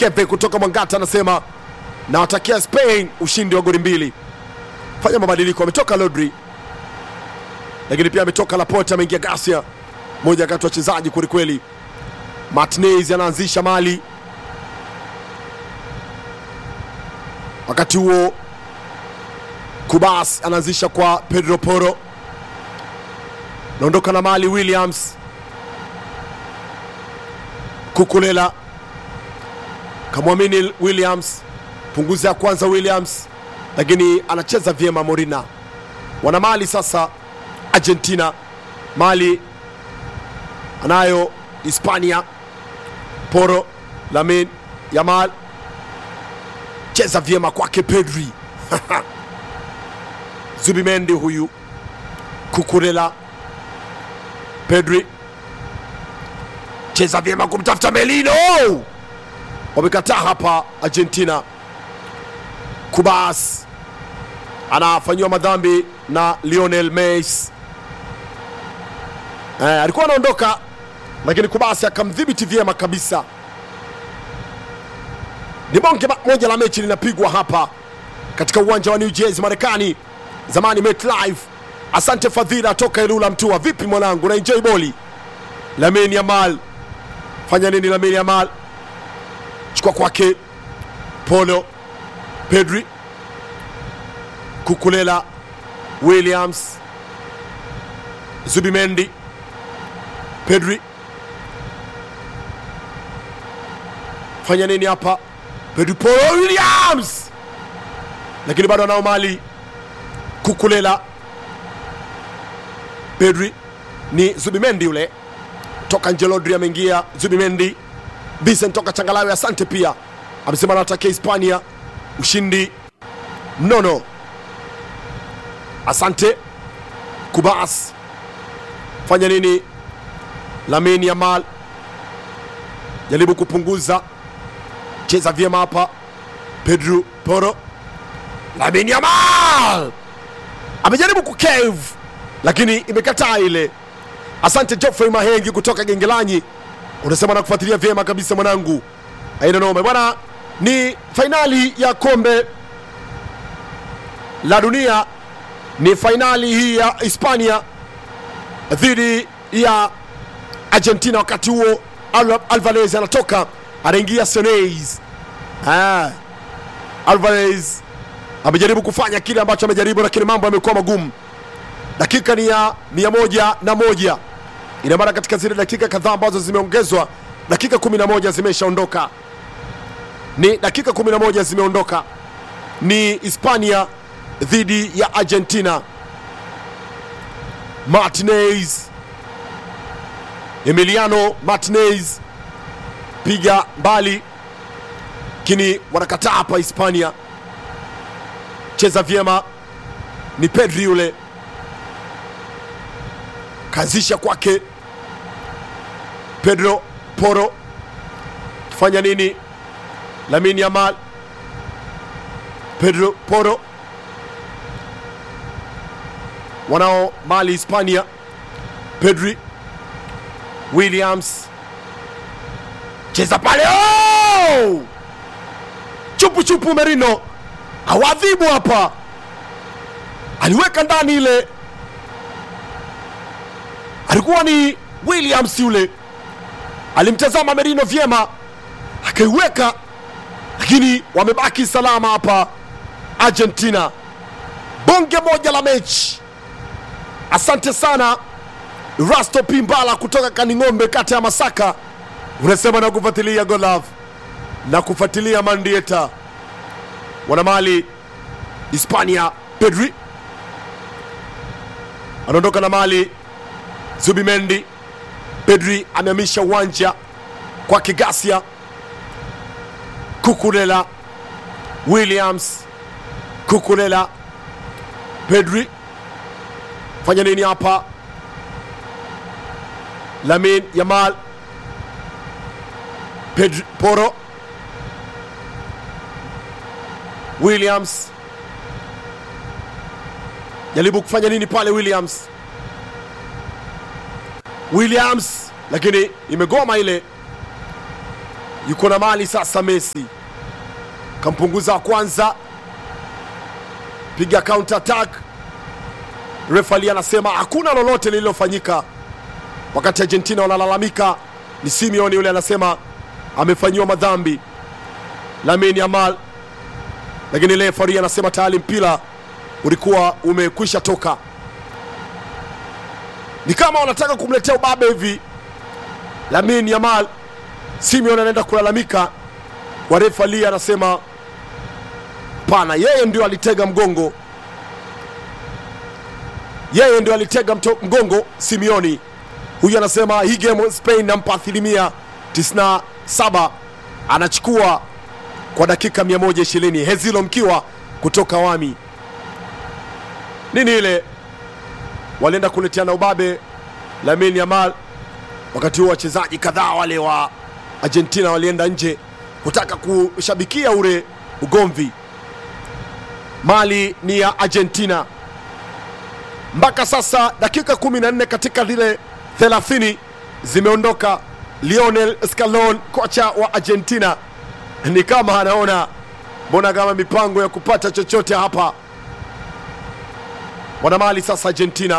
Kepe kutoka Mwangata anasema nawatakia Spain ushindi wa goli mbili. Fanya mabadiliko, ametoka Rodri lakini pia ametoka Laporte, ameingia Garcia, moja kati ya wachezaji kwelikweli. Martinez anaanzisha mali, wakati huo Kubas anaanzisha kwa Pedro Poro, naondoka na mali Williams, Kukulela kamwamini Williams, punguza ya kwanza Williams, lakini anacheza vyema Morina. Wana mali sasa Argentina, mali anayo Hispania, Poro, Lamin Yamal, cheza vyema kwake Pedri Zubimendi huyu, Kukurela, Pedri cheza vyema kumtafuta Melino, wamekataa hapa Argentina. Kubas anafanyiwa madhambi na Lionel Messi. Eh, alikuwa anaondoka lakini Kubasi akamdhibiti vyema kabisa. Ni bonge moja la mechi linapigwa hapa katika uwanja wa New Jersey Marekani, zamani MetLife. Asante Fadhila toka Ilula Mtua. Vipi mwanangu, na enjoy boli? Lamine Yamal fanya nini? Lamine Yamal chukua kwake Polo, Pedri, Kukulela, Williams, Zubimendi, Pedri fanya nini hapa? Pedri, Polo, Williams, lakini bado anao mali. Kukulela, Pedri ni Zubimendi yule toka nje. Rodri ameingia, Zubimendi, Vincent toka Changalawe. Asante pia amesema anatakia Hispania ushindi mnono. Asante Kubas, fanya nini? Lamine Yamal jaribu kupunguza, cheza vyema hapa. Pedro Poro, Lamine Yamal amejaribu kukave lakini imekataa ile. Asante Geoffrey Mahengi kutoka Gengelanyi, unasema nakufuatilia vyema kabisa mwanangu, aina noma bwana. Ni fainali ya kombe la dunia, ni fainali hii ya Hispania dhidi ya Argentina. Wakati huo Al Alvarez anatoka anaingia Sones. Ah, Alvarez amejaribu kufanya kile ambacho amejaribu, lakini mambo yamekuwa magumu. Dakika ni ya mia moja na moja ina maana katika zile dakika kadhaa ambazo zimeongezwa, dakika 11 zimeshaondoka, ni dakika 11 zimeondoka. Ni Hispania dhidi ya Argentina. Martinez, Emiliano Martinez piga mbali, lakini wanakataa hapa Hispania. Cheza vyema, ni Pedri yule kaanzisha kwake Pedro Poro, fanya nini? Lamine Yamal, Pedro Poro, wanao mali Hispania. Pedri, Williams, cheza pale, oh! chupu chupu, Merino awadhibu hapa, aliweka ndani ile alikuwa ni Williams yule, alimtazama Merino vyema akaiweka, lakini wamebaki salama hapa Argentina. Bonge moja la mechi. Asante sana Rasto Pimbala kutoka Kaning'ombe, kata ya Masaka, unasema na kufuatilia Golove na kufuatilia Mandieta wanamali Hispania. Pedri anaondoka na mali Zubimendi. Pedri amehamisha uwanja kwa Kigasia. Kukulela, Williams, Kukulela, Pedri fanya nini hapa? Lamin Yamal, Pedri Poro, Williams jaribu kufanya nini pale Williams Williams lakini imegoma ile. yuko na mali sasa. Messi kampunguza wa kwanza, piga counter attack. Refali anasema hakuna lolote lililofanyika, wakati Argentina wanalalamika. Ni Simeone yule anasema amefanyiwa madhambi Lamine Yamal, lakini refari anasema tayari mpira ulikuwa umekwisha toka. Ni kama wanataka kumletea ubabe hivi Lamine Yamal. Simeone anaenda kulalamika, wa refali anasema pana, yeye ndio alitega mgongo, yeye ndio alitega mto, mgongo Simeoni. Huyu anasema hii game Spain nampa asilimia 97, anachukua kwa dakika 120. Hezilo mkiwa kutoka Wami nini ile walienda kuleteana ubabe Lamine Yamal. Wakati huo wachezaji kadhaa wale wa Argentina walienda nje kutaka kushabikia ule ugomvi. Mali ni ya Argentina mpaka sasa, dakika 14 katika zile 30 zimeondoka. Lionel Scaloni kocha wa Argentina ni kama anaona mbona kama mipango ya kupata chochote hapa wana mali sasa. Argentina,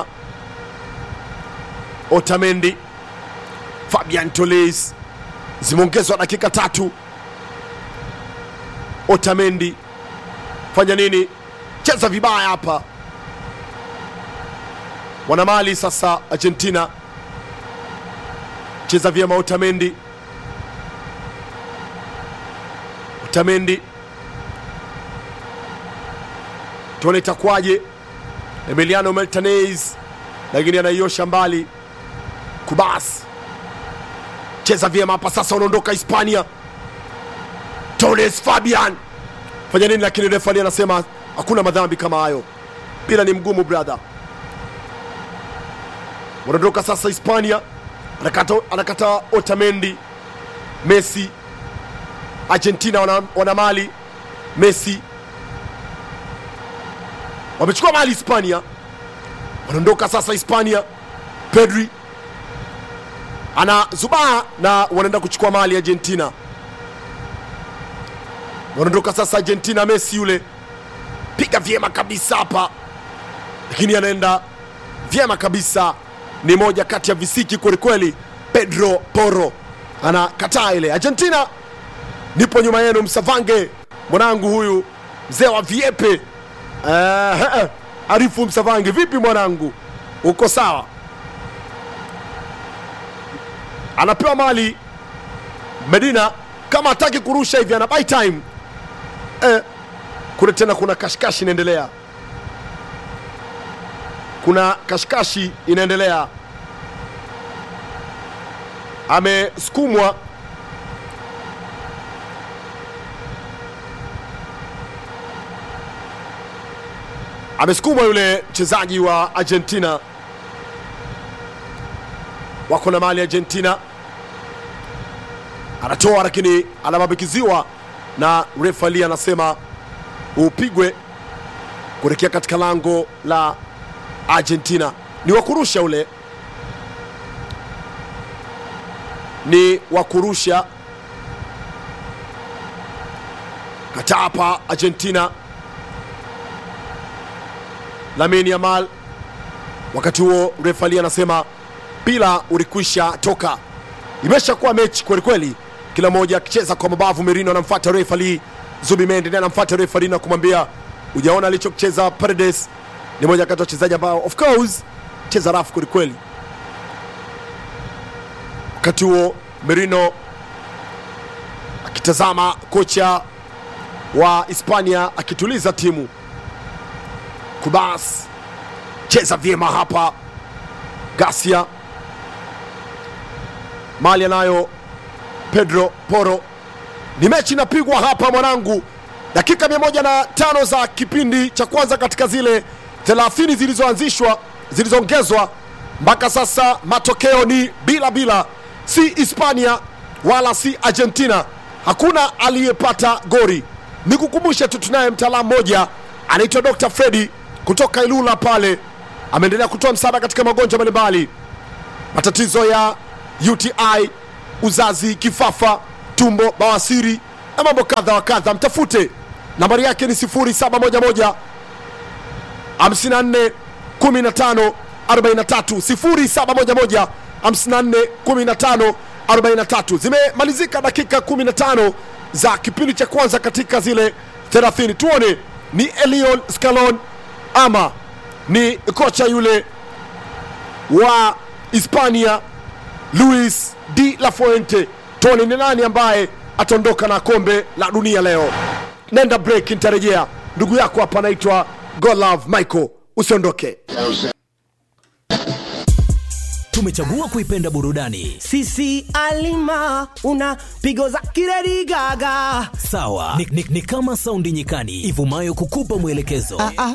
Otamendi, Fabian Toles zimeongezwa dakika tatu. Otamendi fanya nini? Cheza vibaya hapa. Wana mali sasa. Argentina cheza vyema. Otamendi, Otamendi, tuone itakuwaje. Emiliano Martinez lakini anaiosha mbali. Kubas cheza vyema hapa sasa, unaondoka Hispania. Torres Fabian fanya nini? Lakini refari anasema hakuna madhambi kama hayo, mpira ni mgumu brother. Unaondoka sasa Hispania, anakata, anakata Otamendi. Messi Argentina wana, wana mali Messi wamechukua mali Hispania, wanaondoka sasa Hispania. Pedri ana zubaa na wanaenda kuchukua mali Argentina, wanaondoka sasa Argentina. Messi yule piga vyema kabisa hapa, lakini anaenda vyema kabisa, ni moja kati ya visiki kwelikweli. Pedro Porro anakataa ile. Argentina, nipo nyuma yenu, msavange mwanangu huyu mzee wa viepe Uh, Arifu Msavangi, vipi mwanangu, uko sawa? Anapewa mali Medina, kama hataki kurusha hivi ana buy time eh. Kule tena kuna kashikashi inaendelea, kuna kashikashi inaendelea, amesukumwa amesukumwa yule mchezaji wa Argentina. Wako na mali Argentina, anatoa lakini anabambikiziwa na refali, anasema upigwe kuelekea katika lango la Argentina. Ni wakurusha ule, ni wakurusha kataa hapa Argentina. Lamine Yamal. Wakati huo refali anasema mpira ulikwisha toka, imeshakuwa mechi kweli kweli, kila mmoja akicheza kwa mabavu. Merino anamfuata refali, Zubimendi naye anamfuata refali na kumwambia ujaona alichocheza Paredes. Ni moja kati ya wachezaji ambao of course cheza rafu kweli kweli. Wakati huo Merino akitazama kocha wa Hispania akituliza timu Kubas cheza vyema hapa. Gasia mali anayo Pedro Porro. Ni mechi inapigwa hapa mwanangu, dakika mia moja na tano za kipindi cha kwanza katika zile 30 zilizoanzishwa zilizoongezwa mpaka sasa, matokeo ni bila bila, si Hispania wala si Argentina, hakuna aliyepata gori. Nikukumbushe tu tunaye mtaalamu mmoja anaitwa Dr. Fredi kutoka Ilula pale, ameendelea kutoa msaada katika magonjwa mbalimbali, matatizo ya UTI, uzazi, kifafa, tumbo bawasiri na mambo kadha wa kadha mtafute nambari yake ni 0711 54 15 43 0711 54 15 43 zimemalizika dakika 15 za kipindi cha kwanza katika zile 30 tuone ni elion scalon ama ni kocha yule wa hispania luis de la fuente tuone ni nani ambaye ataondoka na kombe la dunia leo nenda break nitarejea ndugu yako hapa anaitwa golove michael usiondoke tumechagua kuipenda burudani sisi alima una pigo za kiredi gaga sawa ni, ni, ni kama saundi nyikani ivumayo kukupa mwelekezo ah, ah,